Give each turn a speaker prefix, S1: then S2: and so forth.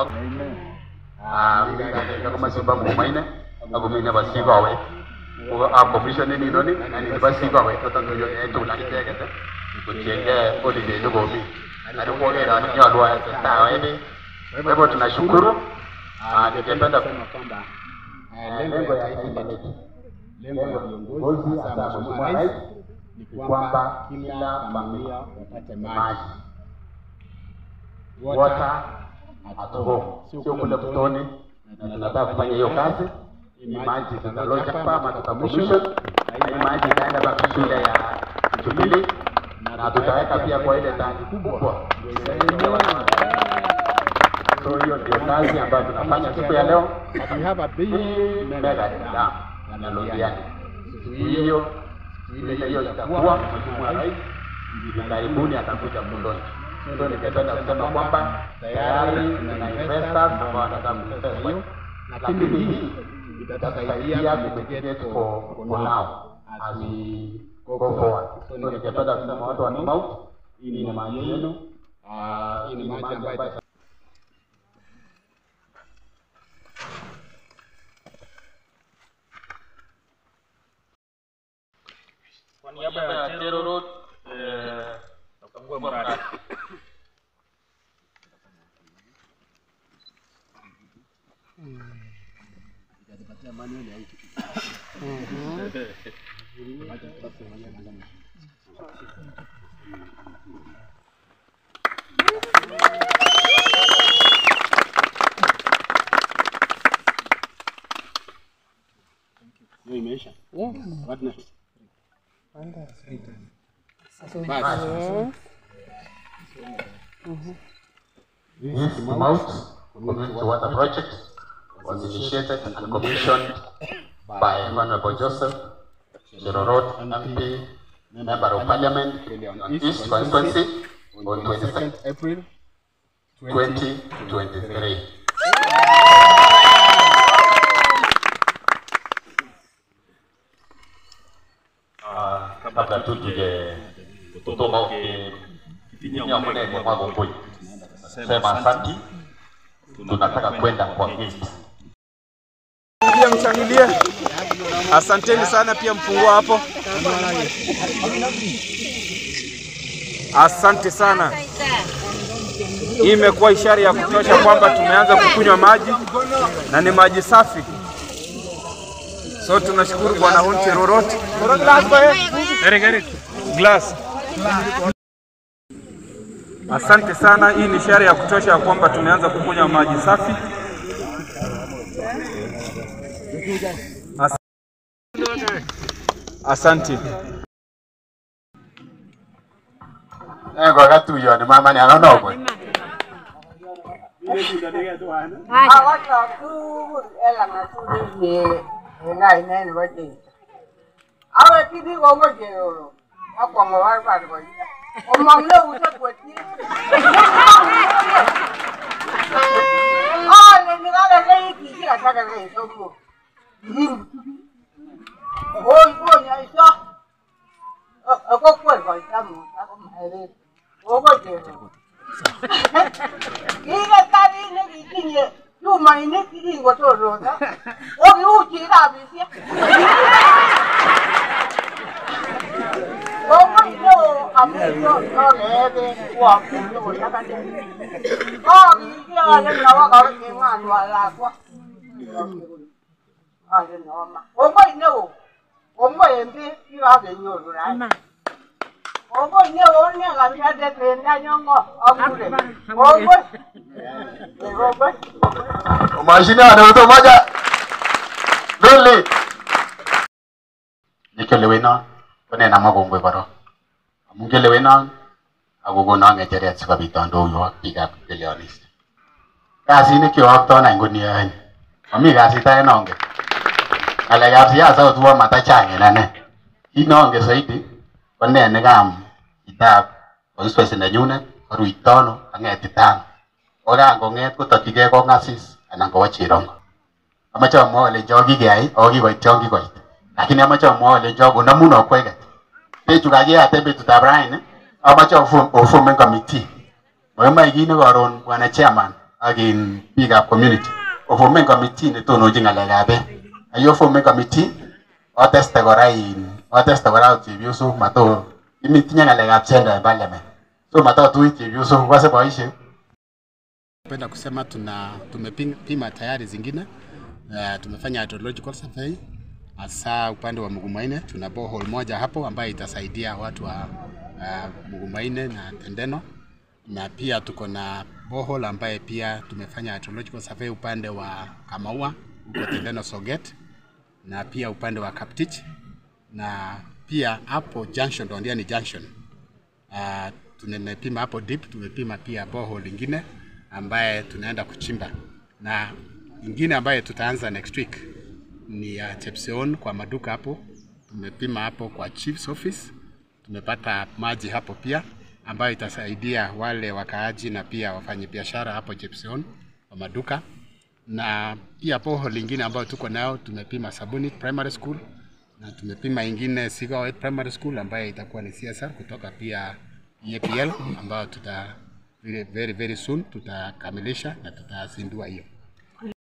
S1: ak ah biik komosin bo Mumaine akomi nebo Sikowet ko a commission ninoni ani nebo Sikowet kotononyo en tugul ak icheket kotiengei holiday nekomi lakini kuoker ale nyolu atestai ae beek kwa hivyo tunashukuru Ah, ningependa
S2: kwamba eh, lengo ya hii maneno lengo ya viongozi hasa Mheshimiwa Rais ni kwamba kila familia wapate maji
S1: water at home, sio kule mtoni, na tunataka kufanya hiyo kazi. Hii maji tutaloja hapa ama tutamishon, na hii maji itaenda mpaka shule ya Jubilee na tutaweka pia kwa ile tanki kubwa. So hiyo ndio kazi ambayo tunafanya siku ya leo.
S2: we have a big
S1: Hii mega dam ya Londiani, hiyo ile hiyo itakuwa Mheshimiwa Rais hivi karibuni atakuja Mlolonji. So ningependa kusema kwamba tayari tuna investors ambao wanataka kuinvest hiyo, lakini hii itatusaidia kumitigate for for now as we go forward. So ningependa kusema watu wa Nimau, hii ni maji yenu, Ah, hii ni maji ambayo
S3: Kwa niaba ya Chero Road, eh, nakagua mradi.
S2: hiyo imeisha. What next?
S1: This Mount Community Water Project was initiated and commissioned by Honorable Joseph Chirorot MP, Member of Parliament on East Constituency on 22nd
S2: April
S1: 2023. Ah, kabla tu tuje kutoka ukitimia mnene mwa Gongoi, sema asanti, tunataka kwenda kwa gift.
S4: Pia mshangilie. Asanteni sana pia mfungua hapo. Asante sana. Hii imekuwa ishara ya kutosha kwamba tumeanza kukunywa maji na ni maji safi. So tunashukuru Bwana Hunti Rorot. Eric, Eric. Glass. Asante sana. Hii ni ishara ya kutosha ya kwamba tumeanza kukunywa maji safi. As Asante.
S1: Eh, kwa katuyoni mama ni anaona kwa.
S5: Awachok tugul en lang'atutik ye en kainet nebo Jeiso. Awekchini kongoi Cheroro akwong'o barbar koita. Komong neusek kwetyi. Aleni kakerkeit kisi kasakerkeit somok. Oi konyoiso. Kokwer koita Musa komaeret. Kongoi Cheroro. Kiketari nekitinye chumainik kikingotorota kokiuchi rabisiek kongoi neo amu kokebe koamunye kosakane kokikiyole nebo keng'wanwa lakwa ale nebo ma kongoi neo kongoi en biik kikakenyoru rai kongoi neo ne kakiande bendo nyongo akure kongoi kongoi
S1: Mashine ana mtu mmoja. Lole. Nikelewenon konena makongoi korok. Amun kelewenon akokonon ng'echeret sikobit andoiwo ak biikab kelyonis. Kasit kioktoi any ko ni any. Mami kasit age nongen. Ng'alekab siasa kotuo matachang en ane. Kit nongen zaidi ko ne nekam itab constituency nenyunet ko Ruitono ang'etita ano. Ko kan kong'et kotokyigei kong'asis anan kowo Cherongo. Amache amwa olenjo kikeyai ako kikoit yon kikoit. Lakini amache amwa olenjo konamun okweket. Bechu kakiyat en betutab raini amache ofom- oformen committee. Moimoe kit ne koron bwana chairman ak in biikab community oformen committee netononchin ng'alekab beek ayo formen committee oteste kora in oteste kora chepyosok mato itinye ng'alekab gender en parliament so matotui chepyosok ukose boisiek
S2: Napenda kusema tuna tumepima tayari zingine uh, tumefanya hydrological survey hasa upande wa Mugumaine. Tuna borehole moja hapo ambayo itasaidia watu wa uh, Mugumaine na Tendeno, na pia tuko na borehole ambaye pia tumefanya hydrological survey upande wa Kamaua huko Tendeno Soget, na pia upande wa Kaptich na pia hapo junction Dondiani junction uh, tumepima hapo deep, tumepima pia borehole ingine ambaye tunaenda kuchimba na ingine ambaye tutaanza next week ni ya Chepseon kwa maduka hapo. Tumepima hapo kwa chief's office, tumepata maji hapo pia ambayo itasaidia wale wakaaji na pia wafanyabiashara hapo Chepseon kwa maduka, na pia borehole lingine ambayo tuko nayo tumepima Sabuni Primary School na tumepima ingine Sigawet Primary School ambayo itakuwa ni CSR kutoka pia EAPL ambayo tuta very very, very soon tutakamilisha na tutazindua hiyo.